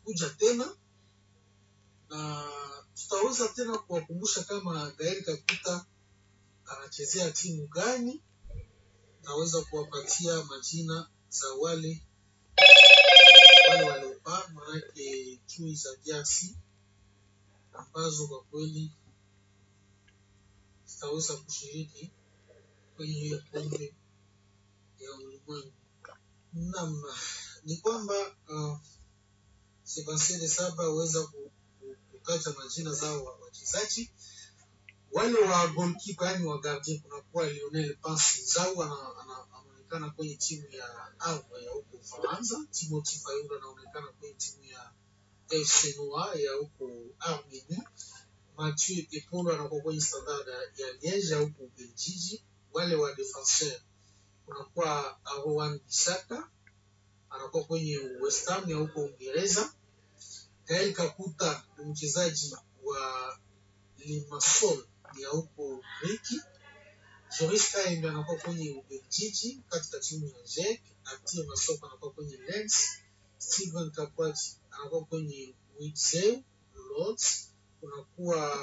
kuja tena na tutaweza tena kuwakumbusha kama Gael Kakuta anachezea timu gani, naweza kuwapatia majina za wale wale waliopaa, manake chui za DRC ambazo kwa kweli zitaweza kushiriki kwenye hiyo kombe ya ulimwengu. Naam, ni kwamba uh, Sebastien de Saba aweza ku- ku- kutaja majina zao wa wachezaji wale wa goalkeeper, yani wa gardien, kunakuwa Lionel Pasi Zau ana- ana- anaonekana kwenye timu ya Havre ya huko Ufaransa. Timothy Fayulu anaonekana kwenye timu ya FC Noir ya huko Armenie. Mathieu Epolo anakuwa kwenye Standard ya Liege ya huko Ubelgiji. Wale wa defenseur kunakuwa Rowan Bisaka anakuwa kwenye West Ham ya huko Uingereza. Gael Kakuta ni mchezaji wa Limassol ya huko Griki. Joris Kaembe anakuwa kwenye Ubelgiji katika timu ya Genk. Artie Masoko anakuwa kwenye Lens. Steven Kapwaji anakuwa kwenye Witzel Lords. Kunakuwa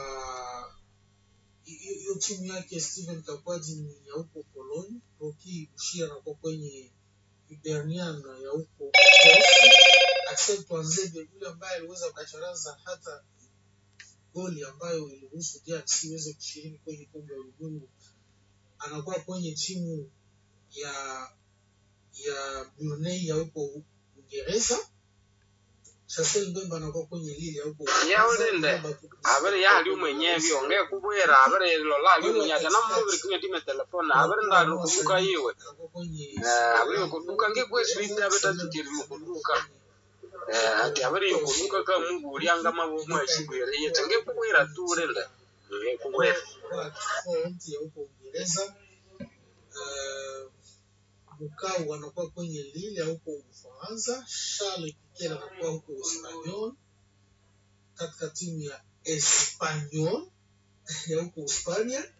hiyo hiyo timu yake Steven Kapwaji ni ya huko Pologne. Roki Bushira anakuwa kwenye Hibernian ya huko Uskochi. Axel Twanzebe yule ambaye aliweza kacharaza hata goli ambayo iliruhusu DRC iweze kushiriki kwenye kombe la ulimwengu anakuwa kwenye timu ya ya Brunei ya huko Uingereza. Chancel Mbemba anakuwa kwenye Lille ya huko yaulinde abere yali umwenyevi onge kubwera abere lola ali umunyata namubiri kunya time telefone abere ndali kuduka yiwe anakuwa kwenye Eh, abere kuduka ngekweswite abetatutiri mukuduka Eh, ati abere yokuduka ka mubulyanga mabu mweshibwere yete ngekubwera tulinde ngekubwera Font ya huko Uingereza. Uh, Mukau anakuwa kwenye Lille ya huko Ufaransa. Charles Piquet anakuwa huko Espanyol katika timu ya Espanyol ya huko Hispania.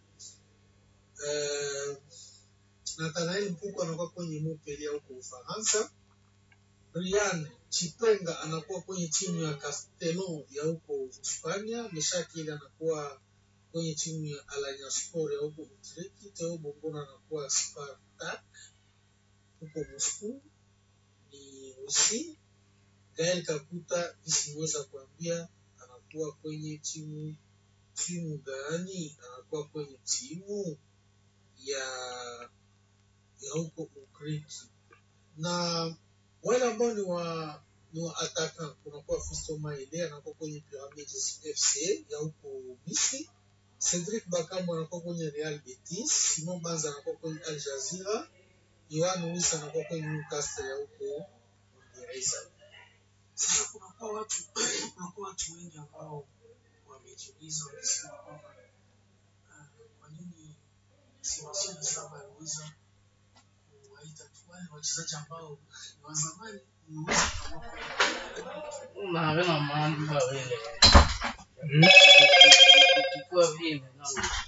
Uh, Nathanael Mpuko anakuwa kwenye Montpellier ya huko Ufaransa. Brian Chipenga anakuwa kwenye timu ya Castellon ya huko Hispania. Meshakili anakuwa kwenye timu ya Alanya Sport ya huko Utriki. Theo Bongona anakuwa Spartak huko Moscow. Ni Urusi. Gael Kakuta isiweza kuambia anakuwa kwenye timu timu gani? Anakuwa kwenye timu ya ya huko Ugriki na wale ambao ni wa ni wa ataka kunakuwa Fisto Maele anakuwa kwenye Pyramids FC ya huko Misri. Cedric Bakambu anakuwa kwenye Real Betis. Simon Banza anakuwa kwenye Al Jazeera. Yohan Wissa anakuwa kwenye Newcastle ya huko Uingereza. Sasa kunakuwa watu kunakuwa watu wengi ambao wamejiuliza wamesema kwamba ah, kwa nini Sebastian de Saba aliweza kuwaita tu wale wachezaji ambao ni wa zamani niweza kama unawe na maana kwa vile kwa vile na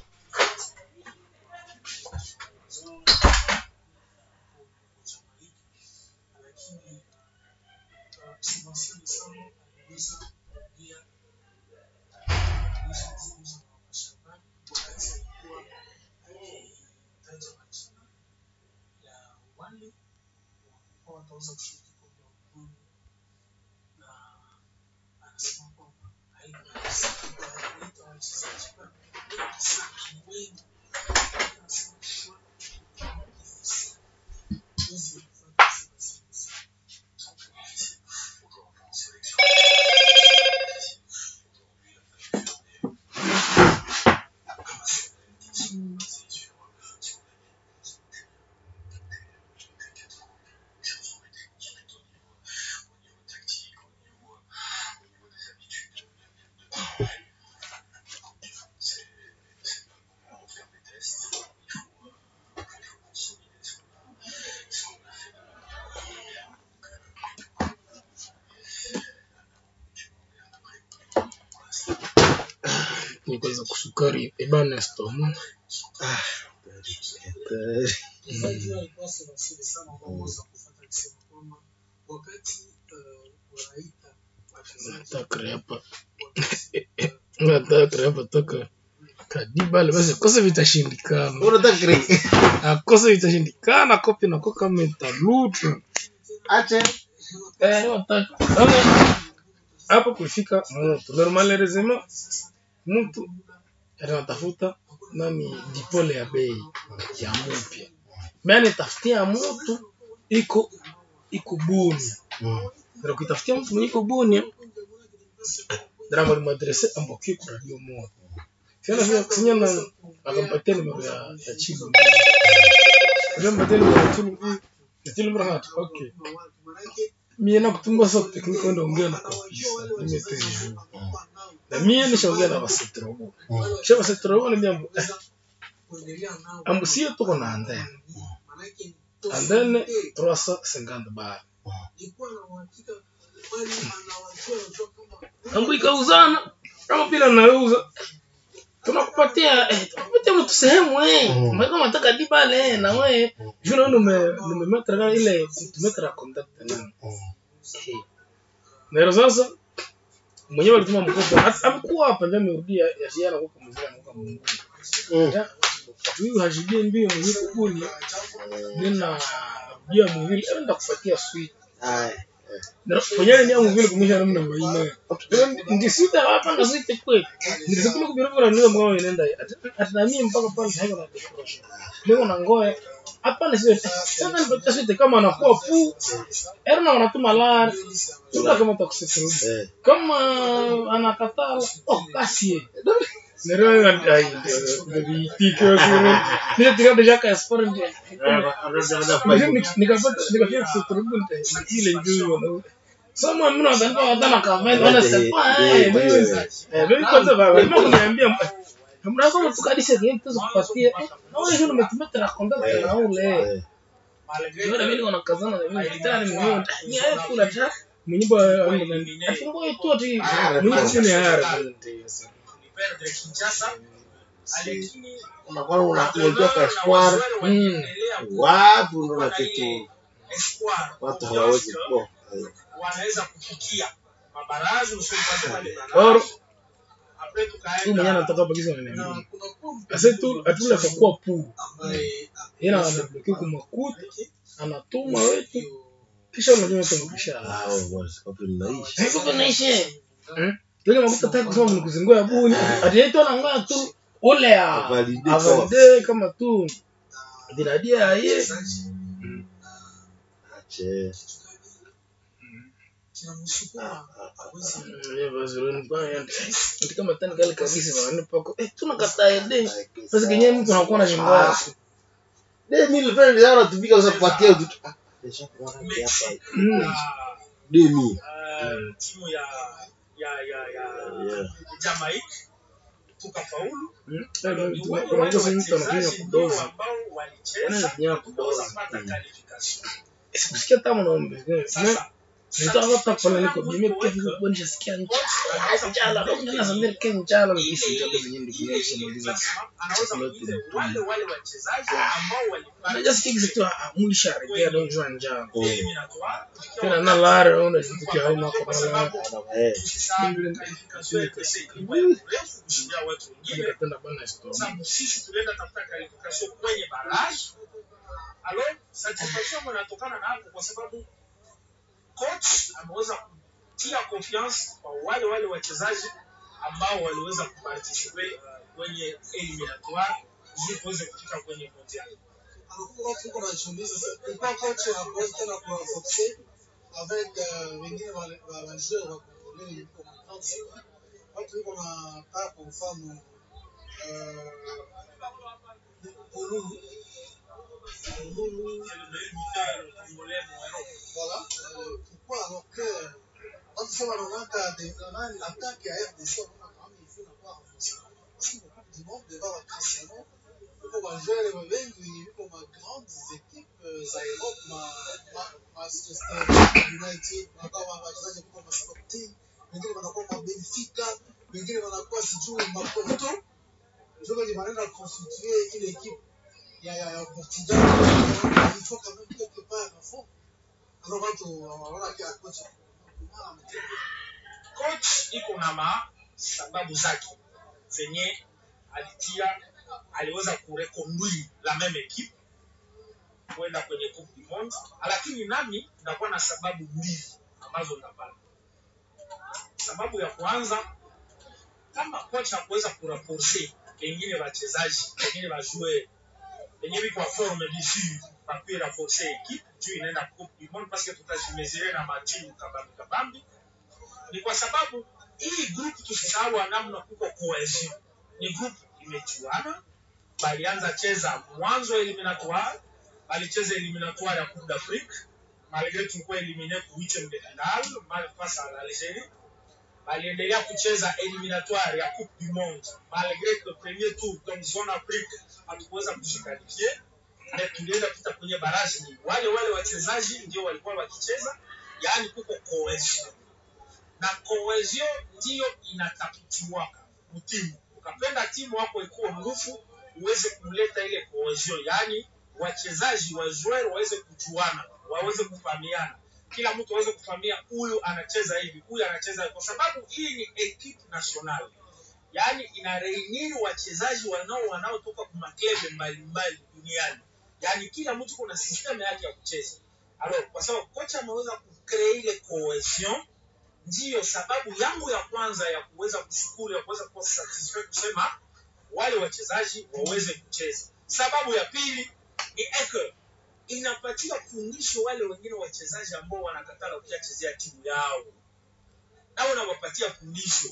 lakini uh, Sebastian de Saba aliweza kurudia aliweza kuzungumza na mashabani wakati alikuwa akitaja majina ya wale ambao wataweza kushiriki kombe la ulimwengu na anasema kwamba haikuweza kuwaita wachezaji wengi sana wengi anasema kwa hizi kufuata Sebastian de Saba nikuweza kusukari ebana stoma Mchezaji huyo alikuwa Sebastian sana ambao waweza kufuata akisema kwamba wakati uh, wanaita nataka hapa nataka hapa toka kadibale basi kose vitashindikana unataka kiri akose vitashindikana kopi nako kama italutra ache eh wataka Sasa, hapo kufika mtu normalerezema mtu anatafuta nani dipole ya bei ya mpya bani tafutia mtu iko iko buni ndio kutafutia mtu mwenye iko buni ndio mwalimuadrese ambokie kwa radio moja Siana sio kusinya na akampatia nimero ya ya chibu akampatia nimero ya chibu ya chibu mrahatu okay mie nakutumba sa tekniki wenda ongea na kabisa nimeteju na mie nishaongea na basetrobo kisha basetrobo niambia eh, ambu sie tuko na andene andene 350 bar ambu ikauzana kama pila nauza tunakupatia eh, tunakupatia mtu sehemu eh Mm. mweka mataka dibale eh, na we juna nume numemetra kama ile tumetra contact na Eh. Nero sasa mwenyewe alituma mkopo Hata- amekuwa hapa ndio amerudia ya ziara huko mzee anakuwa Mungu. Ya, Huyu hajibie mbio mwenyewe kubuni nina rudia mwili enda kupatia sweet. Aya. Kwenye ni mwili kumisha namna maina. Ndisita hapa na sweet kweli. Ndisikuwa kubirabura ndio mgao inaenda. Atanamie mpaka pale haiko na decoration. Ndio na ngoe hapa ni sweet. Sasa nipatia sweet kama anakuwa pu. Erna wanatuma lar. Tuka kama takusikiru. Eh. kama anakataa oh basi nero ai nibitike wasuru nile tika deja ka sport ndio nikapata nikafika kuturubunte ile ndio Sama mimi nadhani kwa wadana kama wana sepa eh eh mimi kwanza baba mimi kuniambia mnaweza mtukadisha game tuzo kupatia na wewe ndio umetumia trakonda na ule Yora mimi wana kazana na mimi gitari mimi ni ayo kula ta mwenye ba afungo yetu ati mwenye chini ya hara unakuwa unakuja kwa espoir mm wapi unaona kitu watu hawawezi kuwa wanaweza kufikia mabaraza or apre huyu tukaenda mwenye anatoka bagiza na na nini kuna kundi ase tu atula kwa pu ambaye yeye anabloki kwa makuta anatuma wetu kisha unajua tumekisha hao boss wapi mnaishi haiko kunaishi yule makuta taka kusema mnikuzingua ya buni ati yetu anangoja tu ule ya Avalide avalide kama tu diradia yeye ache kinamsukuma kama tani kale kabisa bana pako eh tunakataa ede sasa kenye mtu anakuwa na shingo de mille francs ndio anatumika sasa kupatia vitu ah deja kuona hapa mm demi uh, timu ya ya ya ya yeah Jamaica tukafaulu. Mm. Ni wale kuna wale mtu mtu anafanya wachezaji ndio kudoza ambao walicheza anafanya kudoza wakapata qualification. sikusikia tamu naombe Sasa nitaka pale niko mimi pia vile kwa nishasikia njala njala ndio nasambia kia njala ni hisi ndio zenye ndio kumaliza anaweza Chakula kuuliza tu. wale wale wachezaji ambao walipata najasikia kitu tu mulisha rejea ndio njala njala eliminatoire tena na lara ona kitu kia hauma kwa kwa lara sababu eh tusisahau qualification ya pesa ilikuwa ya mrefu kushindia watu wengine. nikapenda bana story sababu sisi tulienda tafuta qualification kwenye barrage alo satisfaction inatokana na hapo kwa sababu coach ameweza kutia confiance kwa wale wale wachezaji ambao waliweza kuparticipe uh, kwenye eliminatoire ili kuweze kufika kwenye mondial avec euh, wengine wale- wa- wajoueur wa Congolais yuko na 35 watu yuko na kaa kwa mfano euh, Bululu Bululu C'est le meilleur buteur congolais en Europe. voilà euh, pourquoi alors que watu sema wanaonaka de- nani attaque ya RDC wanaona kama il faut inakuwa renforcée parce que beaucoup du monde devant wa Cristiano yuko wajoueur wengi yuko ma grandes équipes euh, za Europe ma ma- Manchester United wakawa wachezaji kutoka ma Sporting wengine wanakuwa ma Benfica wengine wanakuwa sijui ma Porto ndio wenye wanaenda constituer ile équipe ya ya ya Portugal il faut quand même quelque part à fond alors watu wanaona kila kocha iko na masababu zake zenye alitia aliweza kureconduire la meme equipe kwenda kwenye coupe du monde lakini nami nakuwa na sababu mbili ambazo napata sababu ya kwanza kama kocha kuweza kuraporse pengine wachezaji pengine wajue penye biko forme d'ici papier renforcer equipe juu inaenda coupe du monde parce que tutajimezire na matimu kabambi kabambi ni kwa sababu hii group tusisahau namna kuko cohesion ni group imechuana balianza cheza mwanzo eliminatoire balicheza eliminatoire ya coupe d'afrique malgré tulikuwa elimine ku huitième de finale mal face à l'algérie baliendelea kucheza eliminatoire ya coupe du monde malgré que premier tour donc zone afrique hatukuweza kujikalifie na tulienda pita kwenye baraji ni wale wale wachezaji ndio walikuwa wakicheza yaani kuko cohesion na cohesion ndiyo inatafutiwaka mtimu ukapenda timu wako ikuwe nguvu uweze kuleta ile cohesion yaani wachezaji wa joueur waweze kujuana waweze kufahamiana kila mtu aweze kufahamia huyu anacheza hivi huyu anacheza hivi kwa sababu hii ni equipe nationale yaani ina reunir wachezaji wanao wanaotoka kwa maklebe mbalimbali duniani yaani kila mtu kuna system yake ya kucheza alors kwa sababu kocha ameweza kucree ile cohesion ndiyo sababu yangu ya kwanza ya kuweza kushukuru ya kuweza kuwa satisfied kusema wale wachezaji waweze kucheza sababu ya pili ni eke inapatia fundisho wale wengine wachezaji ambao wanakatala kuchezea timu yao nao unawapatia fundisho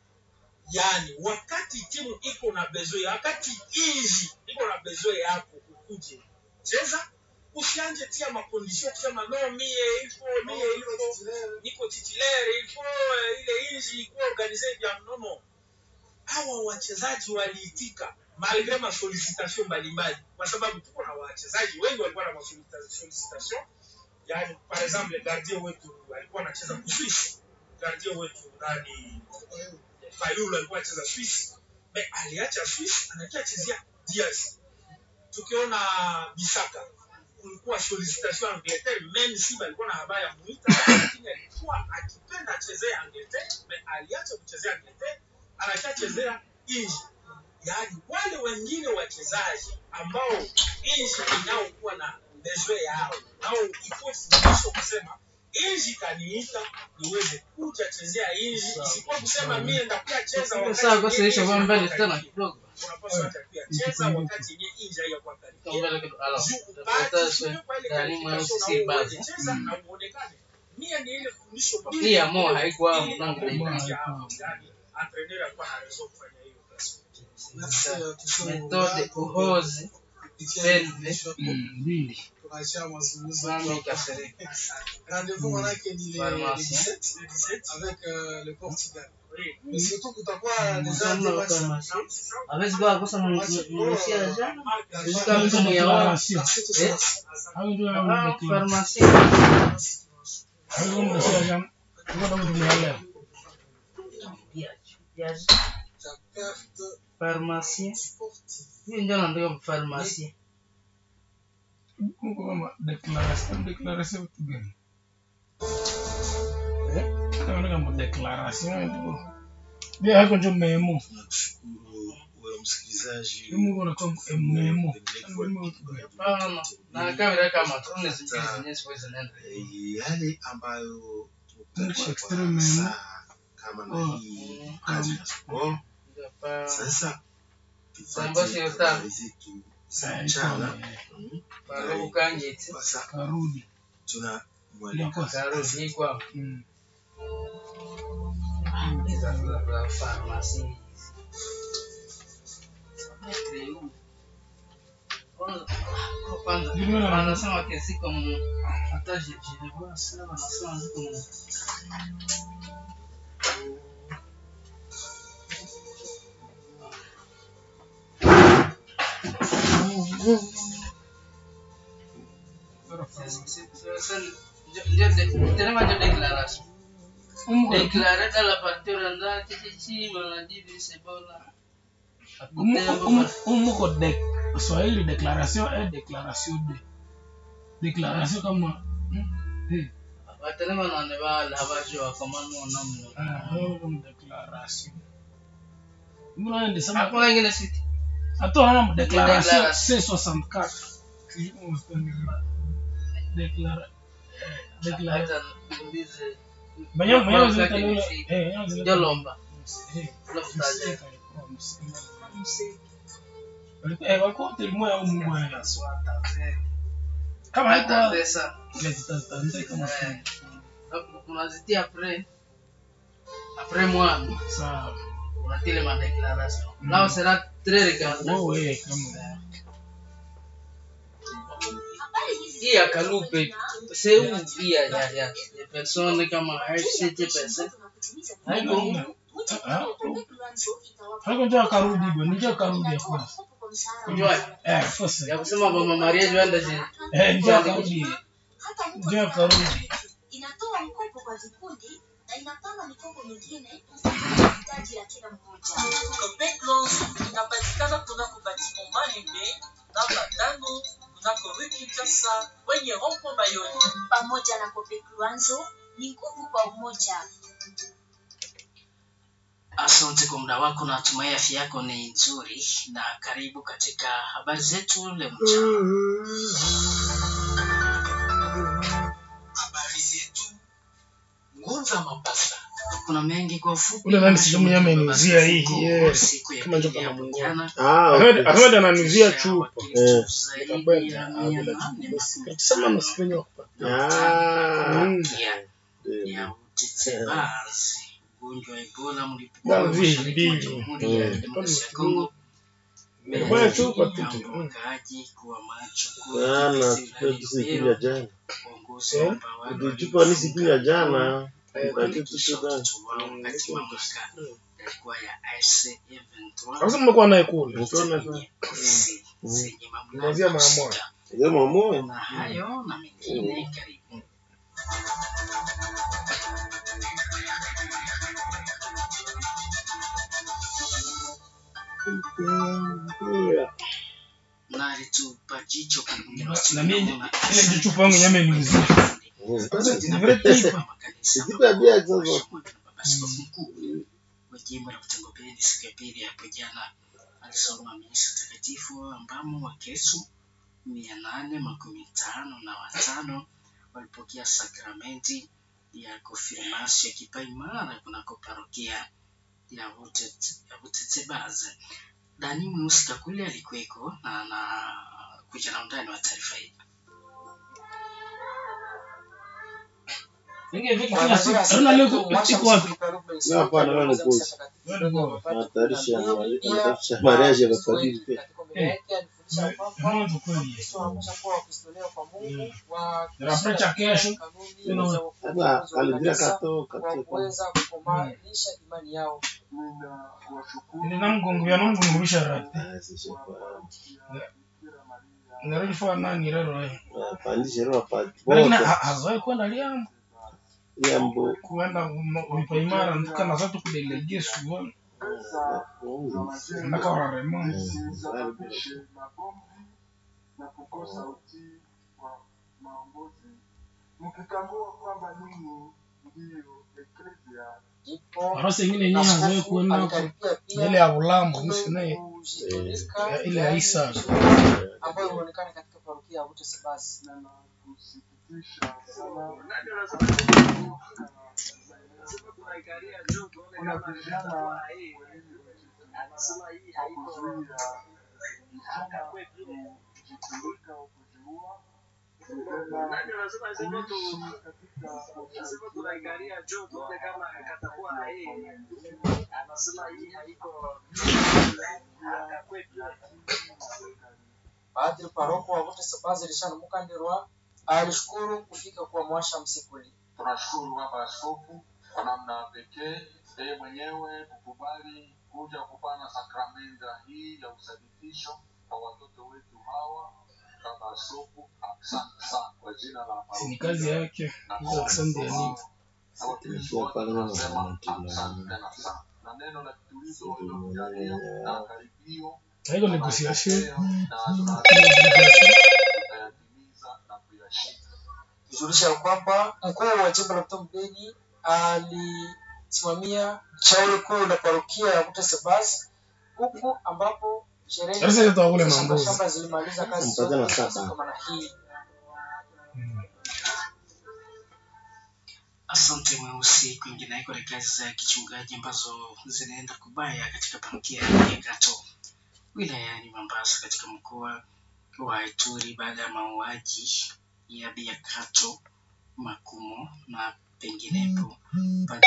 yani wakati timu iko na bezoe wakati inji iko na bezoe yako ukuje cheza usianje tia makondisio kusema no mie ifo mie ifo niko titulaire ifo ile inji ikuwa organize vya mnono hawa wachezaji waliitika malgre masolicitation mbalimbali kwa sababu tuko na wachezaji wengi walikuwa na masolicitation yani par exemple gardien wetu alikuwa anacheza kuswisi gardien wetu nani fayulu alikuwa anacheza swisi me aliacha swisi anakia chezea dias tukiona bisaka kulikuwa solicitation angleterre même si balikuwa na habari ya muita lakini alikuwa akipenda achezea angleterre me aliacha kuchezea angleterre anachachezea inji yaani wale wengine wachezaji ambao inji inaokuwa na bezwe yao nao iko fundisho kusema inji kaniita niweze kuja chezea inji isikuwa kusema mie ndakuya cheza wakati Sawa, basi yenye isha inji kwa mbele haiko tena karibu. kidogo. unapaswa hata pia cheza wakati yenye inji haiyakuwa karibu. Kwa mbele kidogo. Alors, Juu tafuta upate se- sio kwa ile Karimu qualification si na basi. uweze cheza na uonekane. Mie ni ile fundisho Hii ya Mo haikuwa Ili mlango ambayo daima. inakuja hapo, yaani, entraîneur alikuwa na raison kufanya hiyo kazi. Merci à tous ceux Méthode uhozi kupitia Selve. mafundisho. mbili tunaachia mazungumzo Mami Kasereka. rendez-vous manake ni le Pharmacie. le 17 Le 17, avec euh, le Portugal oui. mais surtout kutakuwa déjà Mfano des wa matchs pharmacie. Hawezi kuwa kosa mnunusia jana. La Sisi fin kama de mtu mwenye wao. Declaration. la suite Eh? sera- Hayo ndio hayo Ah, declaration. Pharmacie. Hayo ndio mnasema jana. Ngoja mtu mwelewe. Yes. la perte Pharmacie. sportive Hiyo ndio naandika pharmacie. Mungu kama declaration declaration vitu gani? Eh? Kama kama declaration ndio. Ndio hapo ndio memo. Nakushukuru wewe msikilizaji. Mungu anakuwa memo. Hapana. Na kamera kama trone zingine zenyewe siwezi nenda. Eh, yale ambayo Nchi tutakuwa extreme kwa memo. saa kama na Oh. hii kazi ya sport. Ndio pa Sasa Sambazi tufate yote. habari zetu za mchana. Mm. pa ukangiti. Sasa Karudi. tuna Ndio mwalika kwa Karo ni kwa Mm. za za pharmacie. Kwanza Ndio maana- wanasema kesi kama hata jilikuwa sana wanasema ziko mu- Tenemos declaración. Mungu Declaré a la factura andar que sí, maladie de Ebola. umuko de Swahili declaration et declaration de declaration kama hmm, eh, batelema nane bala abajua komano namno Ah, hiyo ni declaration. Mbona ndio sema hakuna ingine siti Attends, on a déclaration Déclaration. C64. Déclara- déclara- hata niulize Banyo- banyo Mara zileta zake leo- ni fake. eh, banyo zileta- jolomba Eh, Unafutaje? mseka alikuwa mseka. Walikuwa- eh, walikuwa wote limoya au mmoja. Kama hata haikuwa- pesa ile zitazitanzia kama Eh, unazitia apres apres moi sawa. unatile ma déclaration Mm. là on sera très regardant Wewe, kama- hii ya kalupe sehemu pia ya ya ya persone kama HCTPS haiko Ah, haiko njoo akarudi bwana, njoo akarudi ya kwanza. kujua Eh, sasa. ya kusema mama Maria Joanda je Eh, njoo akarudi. Njoo akarudi. inatoa mkopo kwa vikundi na inapanga mikopo mingine kufuata hitaji la kila mmoja. Copec Loans inapatikana kunako batiment Malembe namba tano kunako rue Kinshasa kwenye rond-point Bayoni. Pamoja na Copec Luanzo ni nguvu kwa umoja. Asante kwa muda wako, natumai afya yako ni nzuri, na karibu katika habari zetu leo mchana. habari zetu ngunza mapasa Kuna mengi kwa ufupi. Ule nani sijui mwenye ameniuzia hii, Siku- yes. siku ya Kama pili ndio ya kama jana, Ah, Ahmed okay. Ahmed ananuzia chupa. wakilishi Eh. zaidi ya mia nane Sema nasipenye kupata. Ah, Mm. ya ndio. ya utetebasi ugonjwa wa Ebola mlipuko Bwana wa vi, mashariki mwa mbili. Jamhuri ya Mm. Kidemokrasia ya Kongo Bwana chupa tu. Naomba Mm. wakaaji kuwa macho Jana kuwa tupe siku ya jana. uongozi Eh? wa utawala Tulichupa ni siku ya jana. Eh, kuhakikisha tulichupa. watu wao wakati mamlaka yalikuwa ya IC-M23 Sasa mmekuwa naye kule. Tuone zenye ofisi zenye Kuanzia mamlaka mara moja. husika. Ndio mamo. na hayo na mengine karibu na alitupa jicho kwenye Na mimi ile ndio chupa yangu nyame niuzia. Ni vile tipa. Siku ya bia sasa. Askofu mkuu wa jimbo la Mtangopeni siku ya pili hapo jana alisoma misa takatifu ambamo Wakristo mia nane makumi tano na watano walipokea sakramenti ya konfirmasio ya kipaimara kunako parokia ya Butet- ya Butetsebaze. Dani Mweusi Kakule alikuweko na anakuja na undani wa taarifa hii. Inge vipi kila siku. Ana leo iko wapi? Na hapana wewe ni kozi. Wewe ni bora. Anatayarisha anatayarisha mariage ya mapadiri pia. Mwanzo kweli. Ninaprecha kesho. Tena Sasa alidira kato kato. nina mgongo ya mungu ngurusha rati. Ah, sisi kwa. Nirudi fa nani rero eh. Pandisha roho pa. Lakini Bota. ha- hazoe kwenda liambo. Yambo. Kuenda ulipa imara nduka na zatu kudelege suwa. Ndaka wa Raymond. na kukosa utii wa maongozi mkitambua kwamba ninyi ndiyo eklesia Arose ingine yenyewe hazoe kuenda huko. Ile ya ulambo msi naye ya ile ya Isa. ambayo huonekana katika parokia ya Bute Sebasi na nakusikitisha sana kuna vijana kujitundika au kujiua Padri paroko wa Bute Sebazi Richard Mukandirwa alishukuru kufika kwa mwasha msikuli. tunashukuru baba askofu kwa namna pekee yeye mwenyewe kukubali kuja kupana sakramenta hii ya uthabitisho kwa watoto wetu hawa baba askofu asante sana kwa jina la Si ni parokia kazi yake. Hizo asante ya nini? na watumishi wote tunasema asante tena sana na neno la kitulizo lilotujalia na karibio Haiko negotiation. na tunatimiza na kuyashika kujulisha ya kwamba mkuu wa jimbo la Butembo Beni alisimamia shauri kuu la parokia ya Kute Sebas huku ambapo sherehe Sasa tutawakule za mambuzi. shamba zilimaliza kazi Mpaka na zote sasa. kama na hii Asante Mweusi. Kwingineko ni kazi za kichungaji ambazo zinaenda kubaya katika parokia ya Gato wilayani Mombasa katika mkoa wa Ituri baada ya mauaji ya Biakato, Makumo na penginepo pande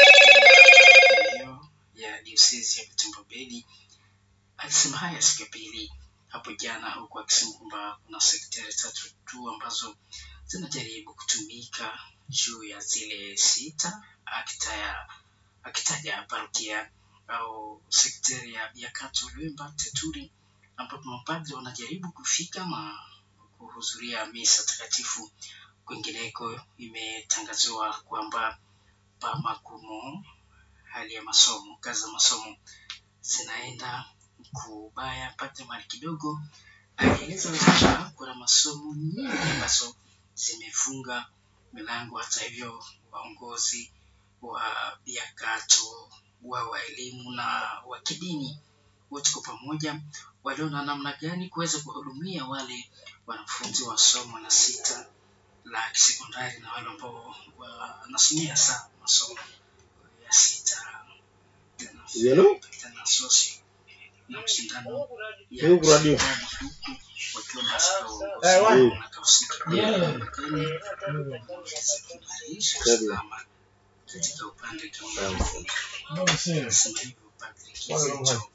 hiyo ya diosezi ya Butembo Beni. Alisema haya siku ya pili hapo jana, huku akisema kwamba kuna sektari tatu tu ambazo zinajaribu kutumika juu ya zile sita akitaya, akitaja parokia au sekteri ya Biakato, Lwemba, Teturi ambapo mapadri wanajaribu kufika na kuhudhuria misa takatifu. Kwingineko imetangaziwa kwamba Pamakumo hali ya masomo, kazi za masomo zinaenda kubaya. Padri mali kidogo alieleza kwamba kuna masomo nyingi ambazo zimefunga milango. Hata hivyo, waongozi wa Biakato wa wa elimu na wa kidini wote kwa pamoja waliona namna gani kuweza kuhudumia wale wanafunzi wa somo la sita la kisekondari na wale ambao wanasomea sana masomo ya sita tena Yelo? tena sosi na mshindano ya Huku radio. ushindani huku wakiwa katika uongozi Eh, wapi? na kahusika Yeah. namna gani wanaweza kuimarisha Radio. usalama katika upande kama Mbona sio? Nasema hivyo Patrick Wala Kizito. mwana.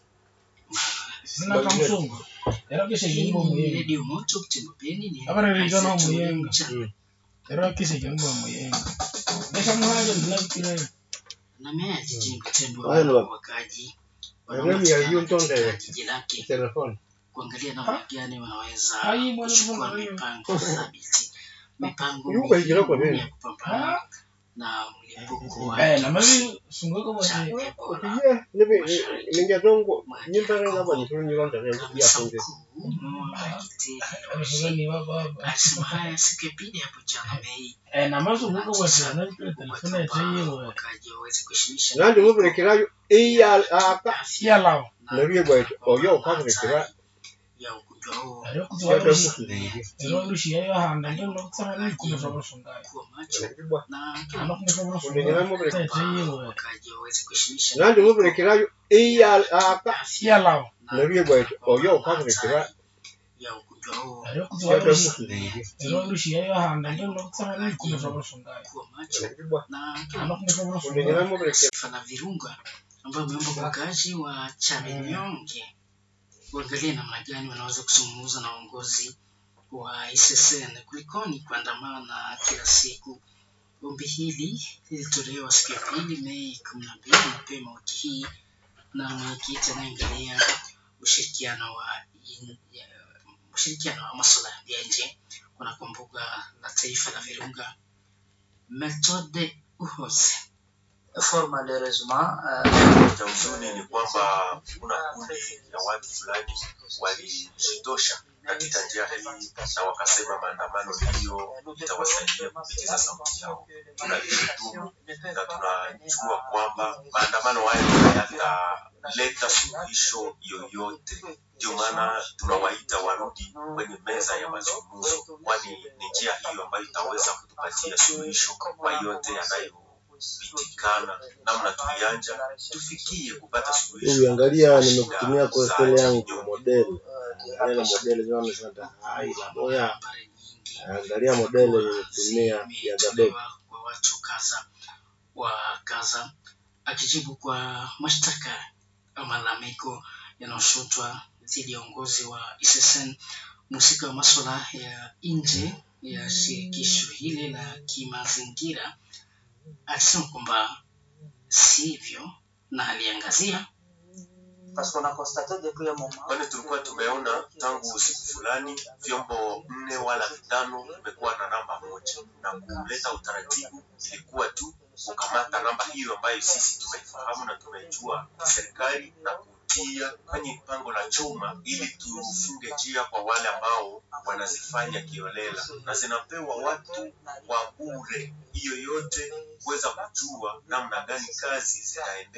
Sina kamsungu. Era kisha Hii kimbo ni muyenga. redio moto Butembo Beni ni Habari ya vijana wa Isaac Muyenga. Mchana. Era kisha kimbo muyenga. Nesha mwaje ndinakire. na meya jijini Butembo Haya ni wapi? wakaji Nairobi ya hiyo katika Ntonde. jiji lake Telefoni. kuangalia namna gani wanaweza Ai, bwana, kuchukua bwana, bwana. mipango thabiti, mipango Yuko ikira kwa muhimu nini? ya kupambana na mlipuko wa Eh, na mavi sungoko cha basi. Ebola. Opiye, nibi ningia dongo nyimba nga ba nituru nyilonda ne ya Kamisa funge. mkuu wa Kiteri Amesogani baba baba. alisema haya siku ya pili hapo jana Mei Eh, na mazu huko basi. Na kile telefoni ya tayo. wakaji waweze kuheshimisha Nandi mubirekerayo iya aka Ya lao. nabiye gwaito oyo okabirekera ya ugonjwa huo Ari yada kuzwa. mukiriri. Ero rushi yayo hanga ndio kusema ni kumeza basungaya. kuwa macho Nabibwa. na Ana kumeza Undengera basungaya. mubirekera. Tayo. wakaji waweze kuheshimisha Nandi mubirekerayo iya aka Ya lao. nabiye gwaito oyo okabirekera ya ugonjwa huo Ari kuzwa. yada mukiriri. Ero rushi yayo hanga ndio kusema ni kumeza basungaya. kuwa macho Nabibwa. na Ana kumeza Undengera basungaya. mubirekera. Sifa na Virunga ambao wameomba kwa wakazi wa Chaminyonge kuangalia namna gani wanaweza kuzungumza na uongozi wa ICCN kulikoni kuandamana kila siku. Ombi hili lilitolewa siku ya pili Mei kumi na mbili mapema wiki hii na mwenyekiti anayeangalia ushirikiano wa in- ya- ushirikiano wa masuala ya nje kunako mbuga la taifa la Virunga, Methode Uhoze. fort malheureusement cha huzuni ni kwamba kuna kundi ya watu fulani walijitosha katika njia hii na wakasema maandamano ndiyo itawasaidia kupitiza sauti yao. Tunalishutumu na tunajua kwamba maandamano hayo hayataleta suluhisho yoyote. Ndio maana tunawaita warudi kwenye meza ya mazungumzo, kwani ni njia hiyo ambayo itaweza kutupatia suluhisho kwa yote yanayopitikana. Namna tulianja tufikie kupata suluhisho. Huyu angalia kwa nimekutumia shida kwa za stele yangu kinyonge. modeli. Angalia modeli zao zata hai la boya. habari nyingi Angalia modeli nimetumia ya Gabe. zimetolewa kwa watu kaza wa Gaza akijibu kwa mashtaka au malalamiko yanayoshutwa dhidi ya uongozi wa ICCN mhusika wa maswala ya nje ya shirikisho hili la kimazingira alisema kwamba sivyo na aliangazia parce qu'on a constaté depuis un moment kwani tulikuwa tumeona tangu siku fulani vyombo nne wala vitano vimekuwa na namba moja, na kuleta utaratibu ilikuwa tu kukamata namba hiyo ambayo sisi tumeifahamu na tumeijua serikali na kutia kwenye pango la chuma ili tufunge njia kwa wale ambao wanazifanya kiolela, na zinapewa watu kwa bure. Hiyo yote kuweza kujua namna gani kazi zitaendeshwa